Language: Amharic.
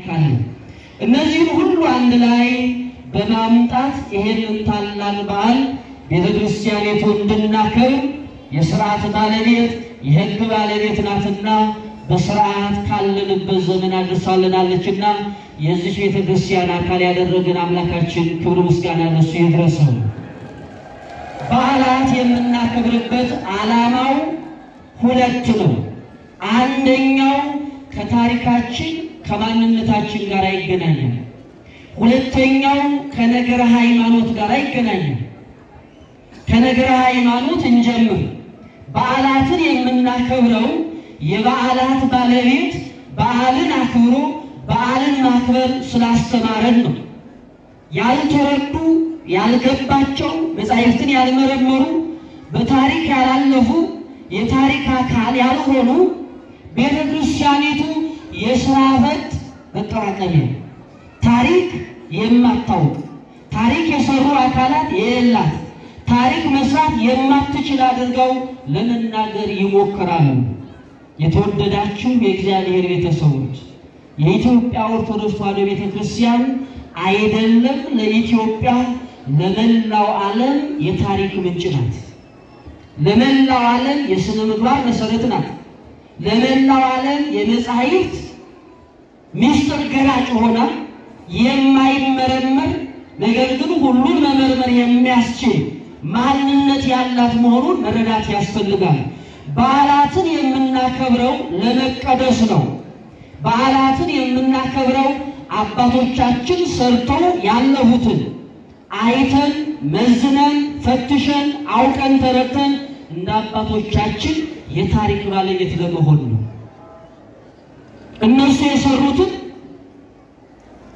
ካለ እነዚህን ሁሉ አንድ ላይ በማምጣት ይሄንን ታላቅ በዓል ቤተ ክርስቲያኒቱ እንድናከብር የስርዓት ባለቤት የሕግ ባለቤት ናትና በስርዓት ካለንበት ዘመን አድርሳልናለችና የዚህ ቤተ ክርስቲያን አካል ያደረገን አምላካችን ክብር ምስጋና ለሱ ይድረሰው። በዓላት የምናከብርበት ዓላማው ሁለት ነው። አንደኛው ከታሪካችን ከማንነታችን ጋር አይገናኝም። ሁለተኛው ከነገረ ሃይማኖት ጋር አይገናኝም። ከነገረ ሃይማኖት እንጀምር። በዓላትን የምናከብረው የበዓላት ባለቤት በዓልን አክብሮ በዓልን ማክበር ስላስተማረን ነው። ያልተረዱ ያልገባቸው መጻሕፍትን ያልመረመሩ በታሪክ ያላለፉ የታሪክ አካል ያልሆኑ ቤተ ክርስቲያኒቱ የሥራ ፈት መጠራቀሚያ ታሪክ የማታውቅ ታሪክ የሰሩ አካላት የሌላት ታሪክ መስራት የማትችል አድርገው ለመናገር ይሞክራሉ። የተወደዳችሁ የእግዚአብሔር ቤተሰቦች የኢትዮጵያ ኦርቶዶክስ ተዋሕዶ ቤተ ክርስቲያን አይደለም ለኢትዮጵያ ለመላው ዓለም የታሪክ ምንጭ ናት። ለመላው ዓለም የሥነ ምግባር መሰረት ናት። ለመላው ዓለም የመጻሕፍት ምስጢር ገላጭ ሆና የማይመረመር ነገር ግን ሁሉን መመርመር የሚያስችል ማንነት ያላት መሆኑን መረዳት ያስፈልጋል። በዓላትን የምናከብረው ለመቀደስ ነው። በዓላትን የምናከብረው አባቶቻችን ሰርተው ያለፉትን አይተን መዝነን ፈትሸን አውቀን ተረድተን እንደ አባቶቻችን የታሪክ ባለቤት ለመሆን ነው። እነሱ የሰሩትን